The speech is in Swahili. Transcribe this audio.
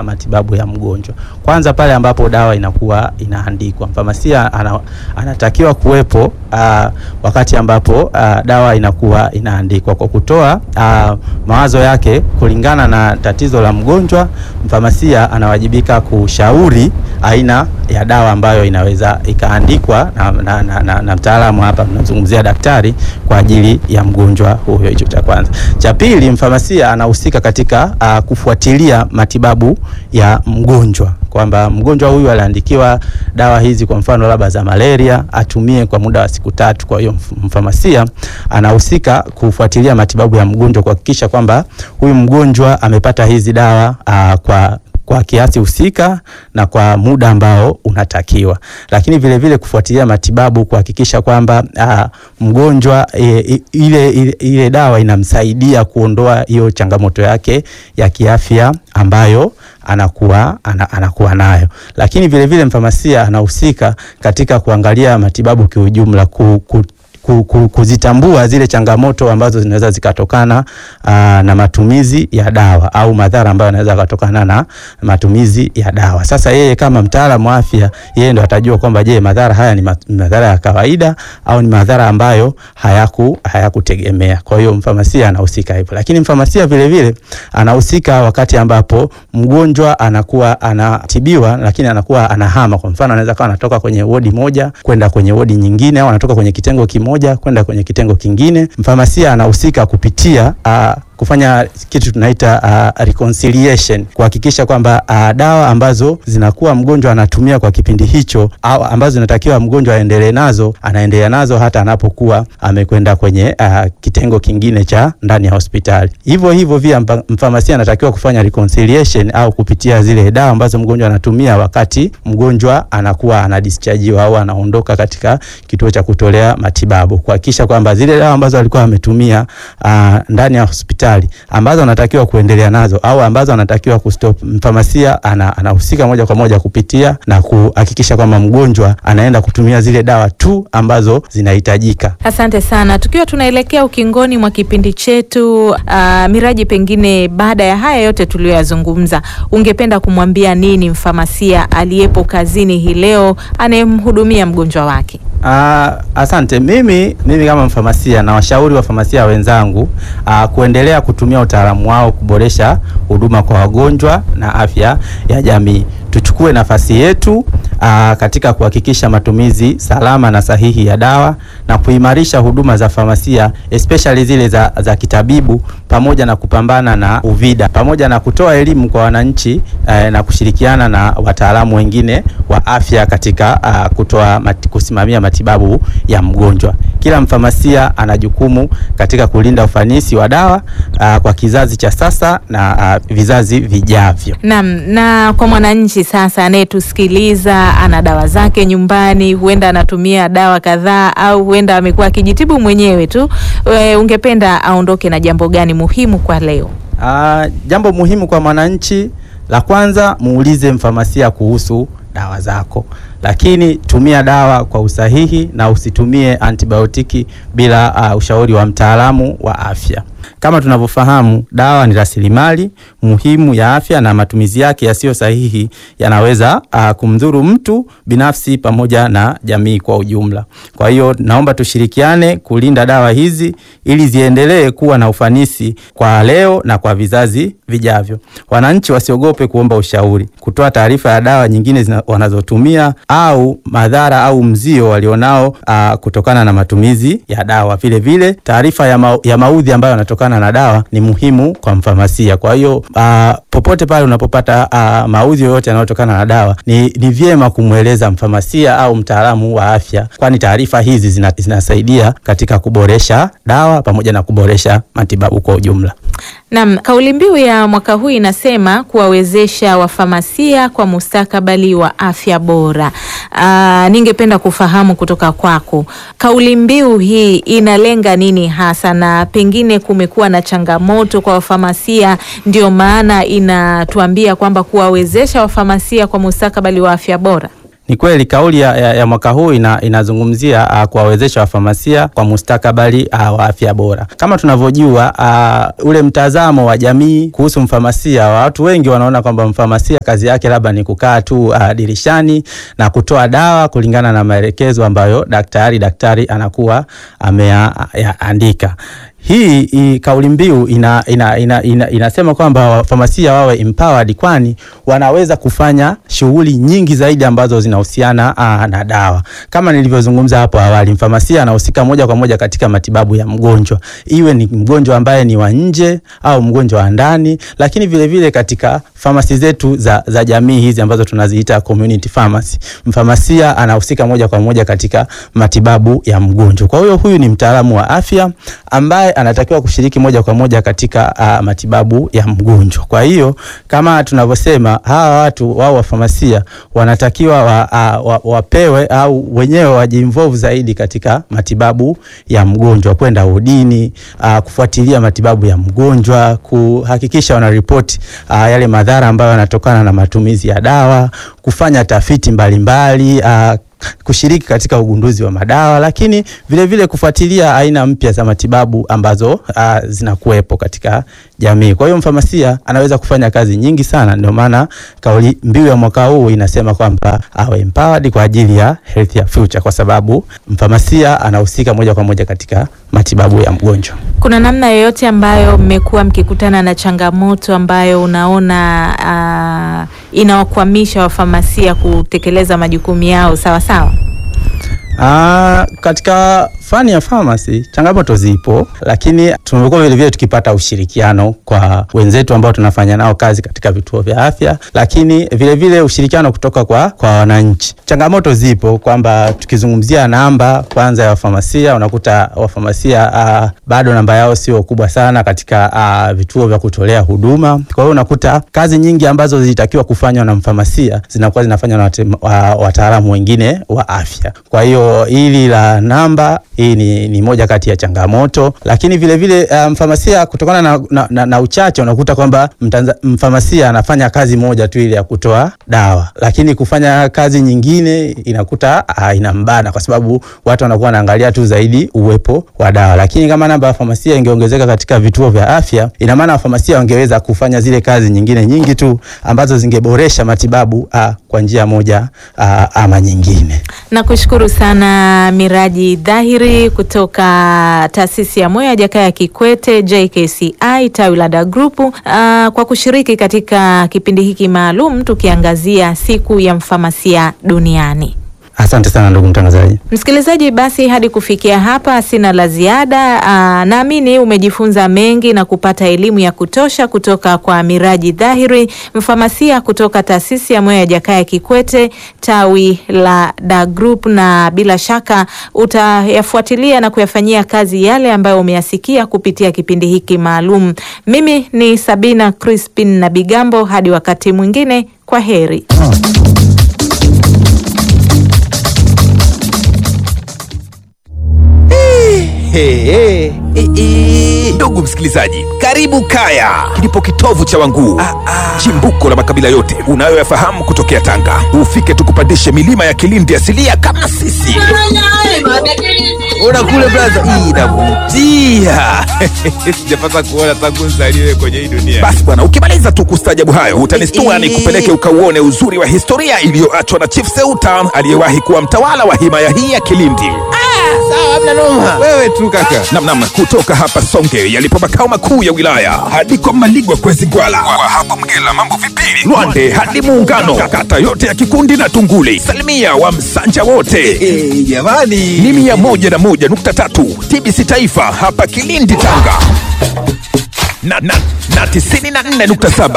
matibabu ya mgonjwa. Kwanza pale ambapo dawa inakuwa inaandikwa, mfamasia ana, anatakiwa kuwepo uh, wakati ambapo uh, dawa inakuwa inaandikwa kwa kutoa uh, mawazo yake kulingana na tatizo la mgonjwa. Mfamasia anawajibika kushauri aina ya dawa ambayo inaweza ikaandikwa na, na, na, na, na mtaalamu hapa tunazungumzia daktari kwa ajili ya mgonjwa huyo. Hicho cha kwanza. Cha pili, mfamasia anahusika katika uh, kufuatilia matibabu ya mgonjwa kwamba mgonjwa huyu aliandikiwa dawa hizi, kwa mfano labda za malaria, atumie kwa muda wa siku tatu. Kwa hiyo mfamasia anahusika kufuatilia matibabu ya mgonjwa, kuhakikisha kwamba huyu mgonjwa amepata hizi dawa uh, kwa kwa kiasi husika na kwa muda ambao unatakiwa, lakini vile vile kufuatilia matibabu kuhakikisha kwamba uh, mgonjwa e, ile, ile, ile dawa inamsaidia kuondoa hiyo changamoto yake ya kiafya ambayo anakuwa ana, anakuwa nayo, lakini vile vile mfamasia anahusika katika kuangalia matibabu kiujumla ku, ku, kuzitambua zile changamoto ambazo zinaweza zikatokana aa, na matumizi ya dawa au madhara ambayo yanaweza kutokana na matumizi ya dawa. Sasa yeye kama mtaalamu wa afya, yeye ndo atajua kwamba je, madhara haya ni madhara ya kawaida au ni madhara ambayo hayaku hayakutegemea. Kwa hiyo mfamasia anahusika hivyo, lakini mfamasia vile vile anahusika wakati ambapo mgonjwa anakuwa anatibiwa, lakini anakuwa anahama. Kwa mfano, anaweza kawa anatoka kwenye wodi moja kwenda kwenye wodi nyingine, au anatoka kwenye kitengo kimoja kwenda kwenye kitengo kingine. Mfamasia anahusika kupitia uh, kufanya kitu tunaita uh, reconciliation kuhakikisha kwamba uh, dawa ambazo zinakuwa mgonjwa anatumia kwa kipindi hicho au ambazo zinatakiwa mgonjwa aendelee nazo anaendelea nazo hata anapokuwa amekwenda kwenye uh, kitengo kingine cha ndani ya hospitali. Hivyo hivyo pia mfamasia anatakiwa kufanya reconciliation au kupitia zile dawa ambazo mgonjwa anatumia wakati mgonjwa anakuwa anadischarge au anaondoka katika kituo cha kutolea matibabu kuhakikisha kwamba zile dawa ambazo alikuwa ametumia uh, ndani ya hospitali ambazo anatakiwa kuendelea nazo au ambazo anatakiwa kustop, mfamasia anahusika ana moja kwa moja kupitia na kuhakikisha kwamba mgonjwa anaenda kutumia zile dawa tu ambazo zinahitajika. Asante sana. Tukiwa tunaelekea ukingoni mwa kipindi chetu, uh, Miraji, pengine baada ya haya yote tuliyoyazungumza, ungependa kumwambia nini mfamasia aliyepo kazini hii leo anayemhudumia mgonjwa wake? Uh, asante. Mimi mimi kama mfamasia na washauri wa famasia wenzangu uh, kuendelea kutumia utaalamu wao kuboresha huduma kwa wagonjwa na afya ya jamii. Tuchukue nafasi yetu aa, katika kuhakikisha matumizi salama na sahihi ya dawa na kuimarisha huduma za famasia especially zile za, za kitabibu pamoja na kupambana na uvida pamoja na kutoa elimu kwa wananchi eh, na kushirikiana na wataalamu wengine wa afya katika aa, kutoa mati, kusimamia matibabu ya mgonjwa. Kila mfamasia ana jukumu katika kulinda ufanisi wa dawa aa, kwa kizazi cha sasa na aa, vizazi vijavyo. Naam, na kwa mwananchi sasa anayetusikiliza ana dawa zake nyumbani, huenda anatumia dawa kadhaa au huenda amekuwa akijitibu mwenyewe tu, we, ungependa aondoke na jambo gani muhimu kwa leo? Aa, jambo muhimu kwa mwananchi, la kwanza muulize mfamasia kuhusu dawa zako, lakini tumia dawa kwa usahihi na usitumie antibiotiki bila uh, ushauri wa mtaalamu wa afya. Kama tunavyofahamu, dawa ni rasilimali muhimu ya afya na matumizi yake yasiyo sahihi yanaweza uh, kumdhuru mtu binafsi pamoja na jamii kwa ujumla. Kwa hiyo naomba tushirikiane kulinda dawa hizi ili ziendelee kuwa na ufanisi kwa leo na kwa vizazi vijavyo. Wananchi wasiogope kuomba ushauri, kutoa taarifa ya dawa nyingine zina, wanazotumia au madhara au mzio walionao uh, kutokana na matumizi ya dawa. Vile vile taarifa ya, ma, ya maudhi ambayo yanatokana na dawa ni muhimu kwa mfamasia. Kwa hiyo uh, popote pale unapopata uh, maudhi yoyote yanayotokana na dawa ni, ni vyema kumweleza mfamasia au mtaalamu wa afya, kwani taarifa hizi zina, zinasaidia katika kuboresha dawa pamoja na kuboresha matibabu kwa ujumla. Naam, kauli mbiu ya mwaka huu inasema kuwawezesha wafamasia kwa mustakabali wa afya bora. Aa, ningependa kufahamu kutoka kwako kauli mbiu hii inalenga nini hasa, na pengine kumekuwa na changamoto kwa wafamasia, ndio maana inatuambia kwamba kuwawezesha wafamasia kwa mustakabali wa afya bora. Ni kweli kauli ya, ya, ya mwaka huu ina, inazungumzia uh, kuwawezesha wafamasia kwa mustakabali uh, wa afya bora. Kama tunavyojua uh, ule mtazamo wa jamii kuhusu mfamasia, watu wengi wanaona kwamba mfamasia kazi yake labda ni kukaa tu uh, dirishani na kutoa dawa kulingana na maelekezo ambayo daktari daktari anakuwa ameandika. Hii, hii kauli mbiu ina, ina, ina, ina, inasema kwamba wafamasia wawe empowered, kwani wanaweza kufanya shughuli nyingi zaidi ambazo zinahusiana na dawa. Kama nilivyozungumza hapo awali, mfamasia anahusika moja kwa moja katika matibabu ya mgonjwa, iwe ni mgonjwa ambaye ni wa nje au mgonjwa wa ndani, lakini vile vile katika famasi zetu za, za jamii hizi ambazo tunaziita community pharmacy, mfamasia anahusika moja kwa moja katika matibabu ya mgonjwa. Kwa hiyo huyu ni mtaalamu wa afya ambaye anatakiwa kushiriki moja kwa moja katika uh, matibabu ya mgonjwa. Kwa hiyo kama tunavyosema, hawa watu wao wafamasia wanatakiwa wa, uh, wa, wapewe au wenyewe wajiinvolve zaidi katika matibabu ya mgonjwa, kwenda udini, uh, kufuatilia matibabu ya mgonjwa, kuhakikisha wanaripoti uh, yale madhara ambayo yanatokana na matumizi ya dawa, kufanya tafiti mbalimbali mbali, uh, kushiriki katika ugunduzi wa madawa lakini vile vile kufuatilia aina mpya za matibabu ambazo uh, zinakuwepo katika jamii. Kwa hiyo mfamasia anaweza kufanya kazi nyingi sana, ndio maana kauli mbiu ya mwaka huu inasema kwamba awe empowered kwa ajili ya healthier future, kwa sababu mfamasia anahusika moja kwa moja katika matibabu ya mgonjwa. Kuna namna yoyote ambayo mmekuwa mkikutana na changamoto ambayo unaona uh, inawakwamisha wafamasia kutekeleza majukumu yao sawa sawa? Ah, katika fani ya pharmacy changamoto zipo, lakini tumekuwa vile vile tukipata ushirikiano kwa wenzetu ambao tunafanya nao kazi katika vituo vya afya, lakini vile vile ushirikiano kutoka kwa kwa wananchi. Changamoto zipo kwamba tukizungumzia namba kwanza ya wafamasia, unakuta wafamasia uh, bado namba yao sio kubwa sana katika uh, vituo vya kutolea huduma. Kwa hiyo unakuta kazi nyingi ambazo zilitakiwa kufanywa na mfamasia zinakuwa zinafanywa na wataalamu wengine wa afya. Kwa hiyo hili la namba hii ni, ni moja kati ya changamoto, lakini vile vile uh, mfamasia kutokana na, na, na, na uchache unakuta kwamba mfamasia anafanya kazi moja tu ile ya kutoa dawa, lakini kufanya kazi nyingine inakuta uh, inambana kwa sababu watu wanakuwa wanaangalia tu zaidi uwepo wa dawa. Lakini kama namba ya famasia ingeongezeka katika vituo vya afya, ina maana wafamasia wangeweza kufanya zile kazi nyingine nyingi tu ambazo zingeboresha matibabu uh, kwa njia moja uh, ama nyingine. Nakushukuru sana Miraji Dhahiri kutoka taasisi ya moyo ya Jakaya Kikwete JKCI tawi la Da Group uh, kwa kushiriki katika kipindi hiki maalum tukiangazia siku ya mfamasia duniani. Asante sana ndugu mtangazaji. Msikilizaji, basi hadi kufikia hapa sina la ziada. Naamini umejifunza mengi na kupata elimu ya kutosha kutoka kwa Miraji Dhahiri, mfamasia kutoka taasisi ya moyo ya Jakaya Kikwete tawi la Da Group, na bila shaka utayafuatilia na kuyafanyia kazi yale ambayo umeyasikia kupitia kipindi hiki maalum. Mimi ni Sabina Crispin na Bigambo, hadi wakati mwingine, kwa heri. Hey, hey, hey. Ndugu msikilizaji, karibu Kaya, kilipo kitovu cha Wanguu, ah, ah. chimbuko la makabila yote unayoyafahamu kutokea Tanga. Ufike tukupandishe milima ya Kilindi asilia kama sisi. Ona kule braza, hii inavutia. Sijapata kuona tangu nzaliwe kwenye hii dunia. Basi bwana, ukimaliza tu kustajabu hayo utanistua ni kupeleke ukauone uzuri wa historia iliyoachwa na Chief Seuta aliyewahi kuwa mtawala wa himaya hii ya Kilindi. Sawa, hamna noma. Wewe tu kaka. Namnam kutoka hapa Songe yalipo makao makuu ya wilaya hadi kwa Maligwa Kwezi Gwala, kwa hapo Mgela mambo vipili, Lwande hadi Muungano, kata yote ya Kikundi na Tunguli, salimia wa Msanja wote Eh, jamani. ni mia moja na moja nukta tatu TBC Taifa hapa Kilindi Tanga na, na, na tisini na nne nukta saba